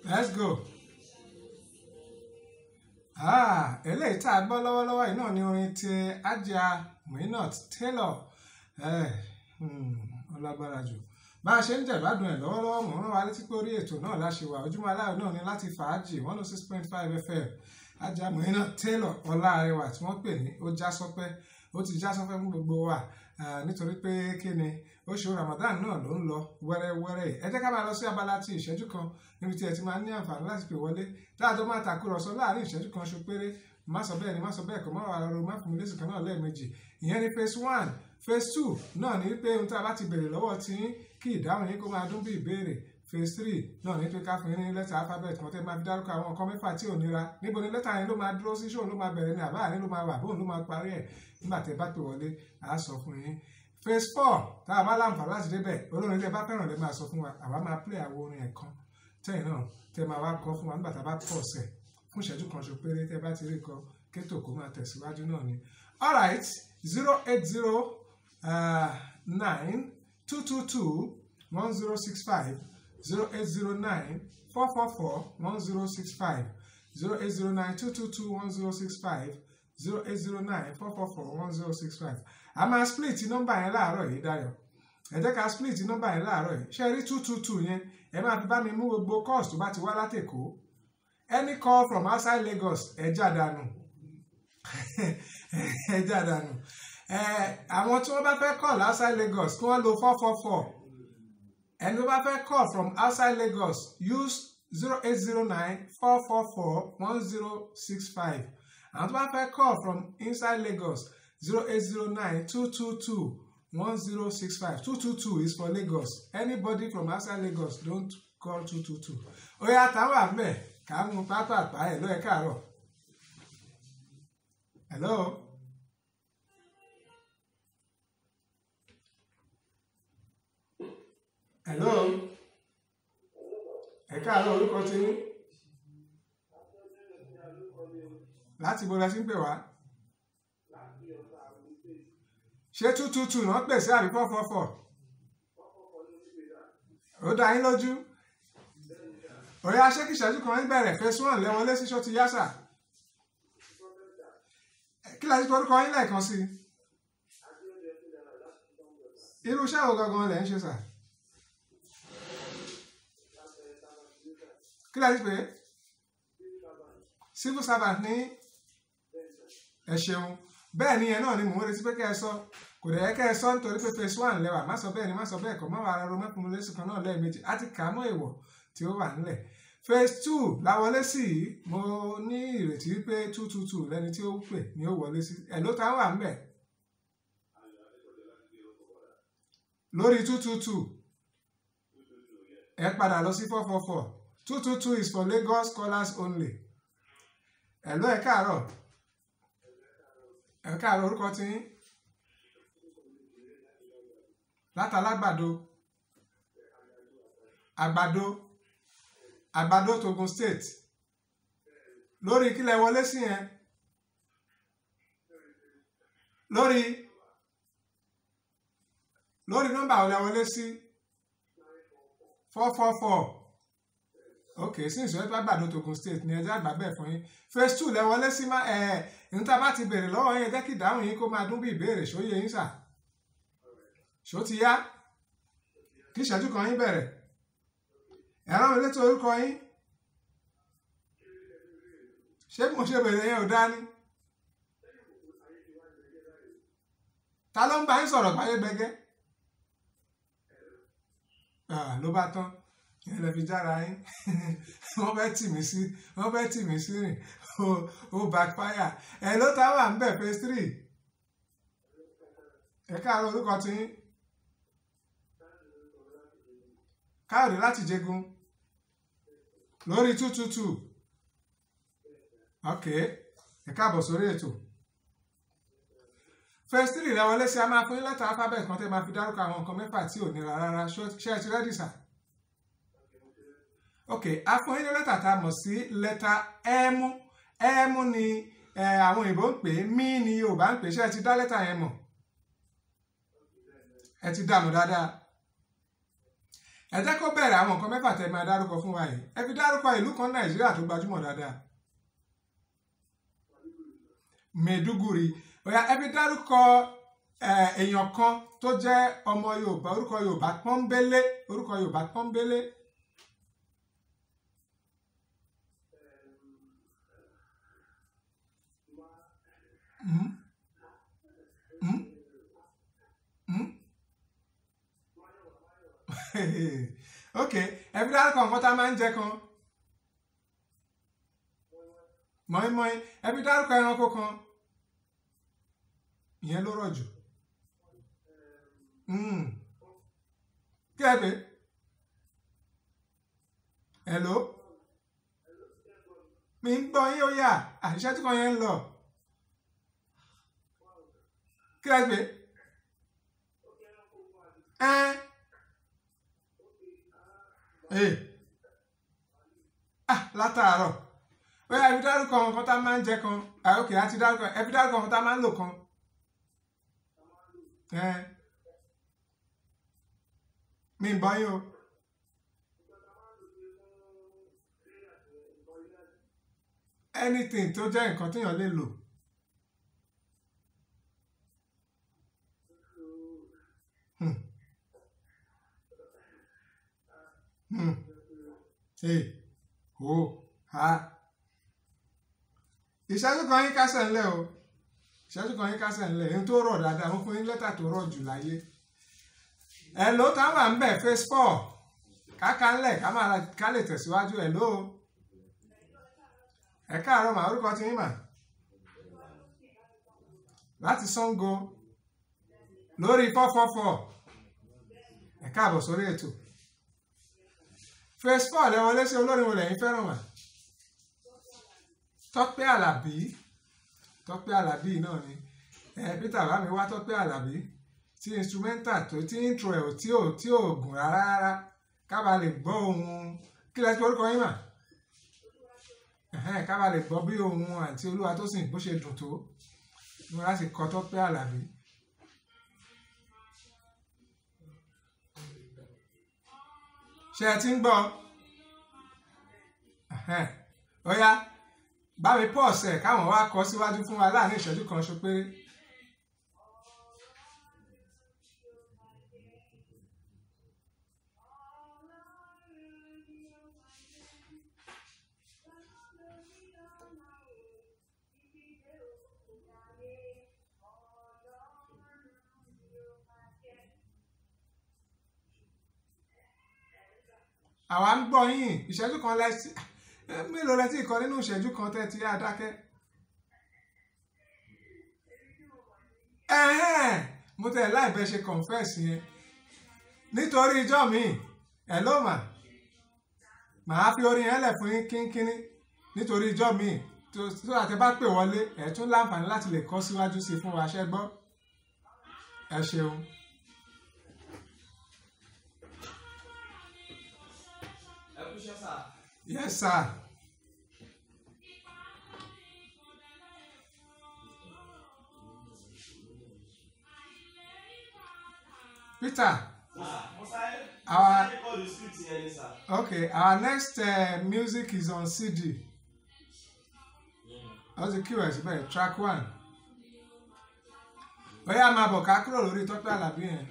let's go. Ah, eléyìí tá a gbọ́ lọ́wọ́lọ́wọ́ yìí náà ni orin ti Ajia Muinat Taylor Eh, hmm, ó lágbára jù bá a ṣe ń jẹ̀gbádùn ẹ̀ lọ́wọ́lọ́wọ́ mò ń rán wa létí pé orí ètò náà láṣẹ wà ojúmọ́ aláwọ̀ náà ni láti fàájì one oh six point five fm Ajia Muinat Taylor ọláàrẹwà tí wọ́n pè ní ó já sọpẹ́ ó ti já sọpẹ́ fún gbogbo wa Ah, nítorí pé kí ni oṣù Ramadan náà ló ń lọ wẹ́rẹ́wẹ́rẹ́ yìí ẹ jẹ́ ká máa lọ sí abala ti ìṣẹ́jú kan níbi tí ẹ ti máa ní àǹfààní láti pè wọlé dáadọ́ máa tàkúrọ̀sọ láàrin ìṣẹ́jú kan ṣo péré má sọ bẹ́ẹ̀ ni má sọ bẹ́ẹ̀ kọ́ má wà lọ́rọ̀ má fún mi lésì kan náà lẹ́ẹ̀mejì ìyẹn ni phase one phase two náà ní pé ohun tí a bá ti béèrè lọ́wọ́ tí kí ìdáhùn yín kó máa dún bí ìbéèrè phase three náà ní pé ká fún yín ní lẹ́tà alphabet kan tẹ́ máa fi dárúkọ àwọn nǹkan mẹ́fà tí ò nira níbo ni lẹ́tà yẹn ló máa dúró sí ṣóun ló máa bẹ̀rẹ̀ ni àbá àárín ló máa wà bóun ló máa parí ẹ̀ nígbà tẹ́ bá pè wọlé àá sọ fún yín phase four tá a bá láǹfà láti débẹ̀ olórin tẹ́ bá fẹ́ràn lè máa sọ fún wa àwa máa play àwọn orin ẹ̀ kan tẹ́yìn náà tẹ́ máa wá kọ fún wa nígbà tá a bá pọ̀ sẹ̀ fún ìṣẹ́jú kan ṣo péré tẹ́ bá ti rí kọ kétò kó máa tẹ̀síwájú náà ni alright zero eight zero nine two two two one zero six five zero eight zero nine four four four one zero six five zero eight zero nine two two two one zero six five zero eight zero nine four four four one zero six five a máa split nọ́mbà yẹn láàárọ̀ yìí Dayọ̀ ẹ jẹ́ ká split nọ́mbà yẹn láàárọ̀ yìí ṣe rí two two two yẹn ẹ máa fi bá mi mú gbogbo calls tó bá ti wá látẹ̀kọ́ any call from outside Lagos ẹ já dànù ẹ já dànù ẹ àwọn tí wọ́n bá fẹ́ call outside Lagos kí wọ́n lo four four four ẹni tó bá fẹ́ call from outside Lagos use zero eight zero nine four four four one zero six five àwọn tó bá fẹ́ call from inside Lagos zero eight zero nine two two two one zero six five two two two is for Lagos anybody from outside Lagos don't call two two two oya táwọn àmbẹ kà á mú pápápá ẹ lọ ẹ káàárọ̀ hello hello ẹ káàárọ̀ orúkọ tí yín láti bó la ti ń pè wá ṣé two two two náà pèsè àbí four four four ó dá yín lójú òyà ṣékì ìṣẹ́jú kan ń bẹ̀rẹ̀ phase one lẹ́wọ̀n lé síṣọ́ ti yásà kí la ti torúkọ yín lẹ́ẹ̀kan sí i irú iṣẹ́ wo gangan lẹ̀ ń ṣe sà kí la ti pè é civil servant ní ẹ ṣeun bẹ́ẹ̀ ni ẹ náà ni mò ń retí pé kẹ́ ẹ sọ kò dẹ̀ kẹ́ ẹ sọ nítorí pé phase one lẹ́wà má sọ bẹ́ẹ̀ ni má sọ bẹ́ẹ̀ kọ́ má wà ara ro mẹ́kùnrin lẹ́sùn kan náà lẹ́ẹ̀mejì á ti kà á mọ́ èèwọ̀ tí ó wà nílẹ̀ phase two la wọlé sí i mo ní ìrètí pé two two two lẹni tí ó pè ní ó wọlé sí ẹ̀ ló ta wà ń bẹ̀ lórí two two two ẹ padà lọ sí four four four two two two is for Lagos callers only ẹ̀ ló ẹ káàárọ̀ ẹ káàárọ̀ orúkọ tí yín látàlágbàdo àgbàdo àgbàdo togun state lórí kílẹ̀ wọlé sí yẹn lórí lórí nọ́mbà ọ̀lẹ́ wọlé sí four four four ok since wọ́n bá gbàdo togun state ní ẹjẹ́ àgbà bẹ́ẹ̀ fún yín phase two lẹ wọlé sí má ẹ̀ níta bá ti bèrè lọ́wọ́ yín jẹ́ kí ìdáhùn yín kó máa dún bí ìbéèrè ṣó yé yín sà ṣó ti yá kí ìṣẹ́jú kan yín bẹ̀rẹ̀ ẹ̀rọ mi létí orúkọ yín ṣé mo ṣe bèrè yẹn ò dání ta ló ń bá yín sọ̀rọ̀ báyé gbẹgẹ́ ló bá tán yẹn lè fi jára yín wọ́n fẹ́ tì mí sí wọ́n fẹ́ tì mí sí rìn ó backfire ẹ ló ta wà ń bẹ̀ phase three ẹ káàárọ̀ orúkọ tí yín káàrí láti jẹgun lórí two two two ok ẹ káàbọ̀ sórí ètò phase three lẹ́wọ̀n lẹ́sí a máa fún yín lẹ́tà alphabet kan tẹ́ máa fi dárúkọ àwọn nǹkan mẹ́fà tí ò nira rárá ṣé ẹ ti rẹ́dì sà ok a fún yín ní lẹ́tà tá a mọ̀ sí lẹ́tà ẹ́mú ẹ́mú ni àwọn òyìnbó ń pè é mí ni Yorùbá ń pè é ṣé ẹ ti dá lẹ́tà yẹn mọ̀ ẹ ti dànù dáadáa ẹ jẹ́ kó bẹ̀rẹ̀ àwọn nǹkan mẹ́fà tẹ́ máa dárúkọ fún wa yìí ẹ fi dárúkọ ìlú kan nàìjíríà tó gbajúmọ̀ dáadáa Maiduguri ọ̀yà ẹ fi dárúkọ èèyàn kan tó jẹ́ ọmọ yorùbá orúkọ yorùbá pọ́nbélé orúkọ yorùbá pọ́nbélé. Mm? Mm? Mm? ok ẹ fi dárúkọ nǹkan tá a máa ń jẹ kan mọ́ínmọ́ín ẹ fi dárúkọ ẹranko kan ìyẹn ló rọ̀ jù kí ẹ pé hello mi ń gbọ́ yín ó yà àṣìṣe tí kan yẹn ń lọ kí ẹ pé ẹ ẹ ah látàárọ̀ ó yà ẹ fi dárúkọ nǹkan tá a máa ń jẹ kan ah ok àti dárúkọ ẹ fi dárúkọ nǹkan tá a máa ń lò kan ẹ mi ń bọ́ yín o. anything tó jẹ́ nǹkan téèyàn lè lò. Hmm. Hmm. Hey. Oh. Ha. ìṣẹ́jú kan yín kásẹ̀ ńlẹ̀ o ìṣẹ́jú kan yín kásẹ̀ ńlẹ̀ èyí tó rọ̀ dáadáa mo fún yín lẹ́tà tó rọ̀ jù láyé ẹ̀ ló táwọn à ń bẹ̀ phase four káka ńlẹ̀ ká máa ká lè tẹ̀síwájú ẹ̀ ló ẹ káàárọ̀ mà orúkọ ti yín mà láti Ṣàngó lórí fọ́fọ́fọ́ ẹ káàbọ̀ sórí ètò phase four lẹ wọlé sí olórin wo lẹ́yìn fẹ́ràn mà Tọ́pẹ́ Àlàbí Tọ́pẹ́ Àlàbí náà ni ẹ Peter bá mi wá Tọ́pẹ́ Àlàbí tí instrumental tó tí intro ẹ̀ tí ò tí ò gùn rárá rárá kábà lè gbọ́ ohun kí lẹ ti orúkọ yín mà kábà lè gbọ́ bí ohun àti olúwa tó sìn bó ṣe dùn tó mo láti kọ Tọ́pẹ́ Àlàbí. ṣé ẹ ti ń gbọ́ ó yá bá mi pọ̀ ọ̀sẹ̀ káwọn wá kọ síwájú fún wa láàrin ìṣẹ́jú kan ṣo péré. àwa ń gbọ́ yín ìṣẹ́jú kan lẹ́sí mélòó lẹ́tí ìkọ nínú ìṣẹ́jú kan tẹ́ ti yá dákẹ́. mo tẹ̀ láìpẹ́ ṣe confess yẹn nítorí ijọ́ mi ẹ̀ ló mà màá fi orin yẹn lẹ̀ fún yín kínkínní nítorí ijọ́ mi tó àtẹ bá pè wọlé ẹ̀ tún láǹfààní láti lè kọ́ síwájú sí fún wa ṣẹ́ gbọ́ ẹ ṣeun. Yes, sir. Peter. Our, okay, our next uh, music is on CD. That's the QS, but track one. Bóyá máa bọ̀ ká kúrò lórí Tọ́pẹ́ Àlàbí yẹn.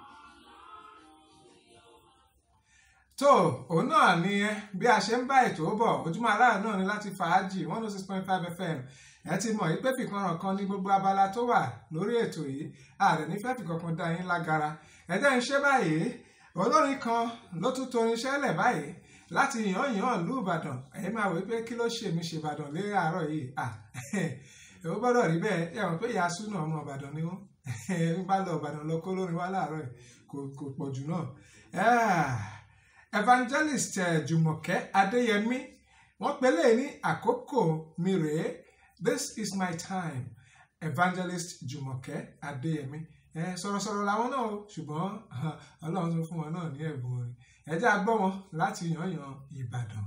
tó òun náà ni ẹ bí a ṣe ń bá ètò bọ̀ ojúmọ́ aláàánú náà ni láti fàájì one oh six point five fm ẹ ti mọ̀ pé fìkanràn kan ní gbogbo abala tó wà lórí ètò yìí ààrẹ nífẹ̀ẹ́ fìkankan dá yín lágara ẹ jẹ́ ń ṣe báyìí olórin kan ló tún torin ṣẹlẹ̀ báyìí láti yàn yàn lù ìbàdàn ẹ̀yin máa wí pé kí ló ṣe mí ṣe ìbàdàn lé àárọ̀ yìí à ó gbọ́dọ̀ rí bẹ́ẹ̀ ẹ mọ̀ pé ìyá súnà ọmọ ìbàdàn ni wọ́n ń bá lọ ìbàdàn lọ kó lórin wá láàárọ̀ yìí kò pọ̀ jù náà evangelist Jùmọ̀kẹ́ Adéyẹmí wọ́n pèlè ní àkókò mi rèé this is my time evangelist Jùmọ̀kẹ́ Adéyẹmí ẹ sọ̀rọ̀sọ̀rọ̀ làwọn náà o ṣùgbọ́n Ọlọ́run tó fún wọn náà ní ẹ̀bùn orin ẹ jẹ́ a gbọ́ wọn láti yànyàn Ìbàdàn.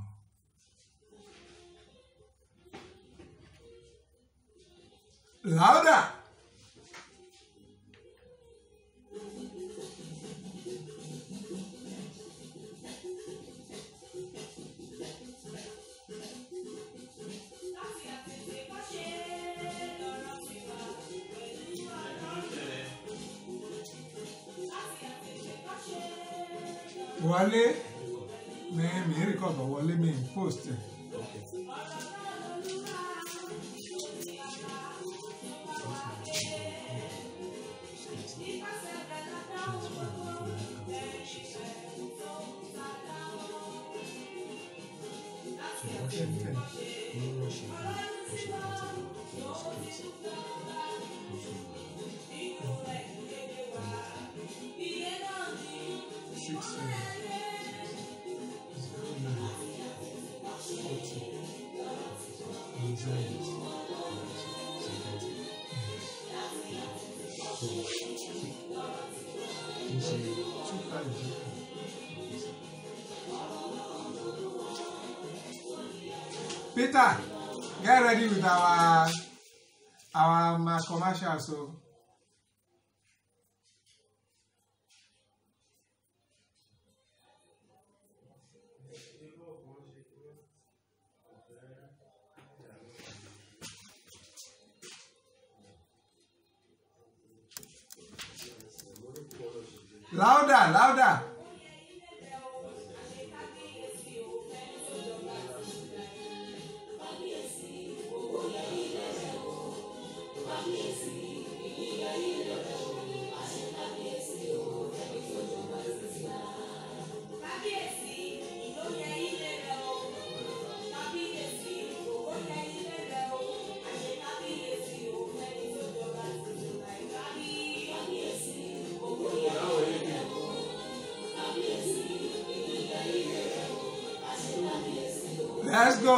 Louder. wọlé mi mi record bọ̀ wọlé mi post ẹ̀. Six, seven, zero, nine, forty, anxiety. Two five zero. Peter, get ready with our our um, commercial so. Louder, louder. Let's go.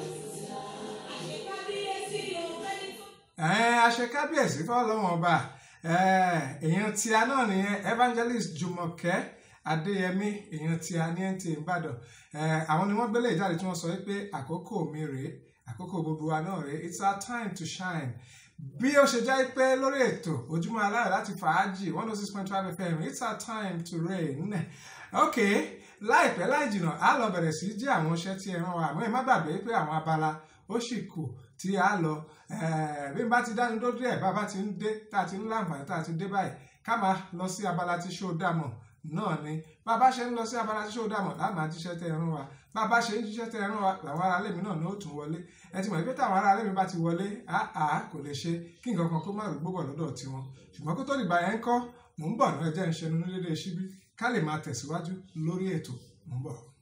Ẹ̀ẹ́n aṣekábíyèsí fọlọ́wọ́n ọba èèyàn tí a náà nìyẹn evangelist Jùmọ̀kẹ́ Adéyẹmí èèyàn tí a ní ẹ̀ ń tì Ìbàdàn àwọn ni wọ́n gbélé ìjáde tí wọ́n sọ pé àkókò mi rèé àkókò gbogbo wa náà rèé it's our time to shine bí ó ṣe jẹ́ pé lórí ètò ojúmọ́ aláyọ̀ láti fàájì one oh six point five fm it's our time to reign ok láìpẹ́ láì jìnnà á lọ bẹ̀rẹ̀ sí jẹ́ àwọn iṣẹ́ tí ẹ rán wa àmọ́ ẹ má gbàgbé pé àwọn abala ó sì kù tí a lọ bí n bá ti dánu tó díẹ̀ bá bá ti ń dé tá a ti ń láǹfààní tá a ti dé báyìí ká máa lọ sí abala tí ṣó dàmọ̀ náà ni bá a bá ṣe ń lọ sí abala tí ṣó dàmọ̀ láà máa jíṣẹ́ tẹ́ ẹ rán wa bá a bá ṣe ń jíṣẹ́ tẹ́ ẹ rán wa làwọn ará lèmi náà ní ó tún wọlé ẹ ti mọ̀ pé táwọn ará lèmi bá ti wọlé àá kò lè ṣe kí nǹkan kan kó má rúgbó bọ̀ lọ́dọ̀ tiwọn ṣùgbọ́n kó tó dìgbà yẹn ń kọ́ mò ń bọ̀ náà ẹ jẹ́ ń ṣẹnu ní dédé síbí ká lè máa tẹ̀síwájú lórí ètò mò ń bọ̀.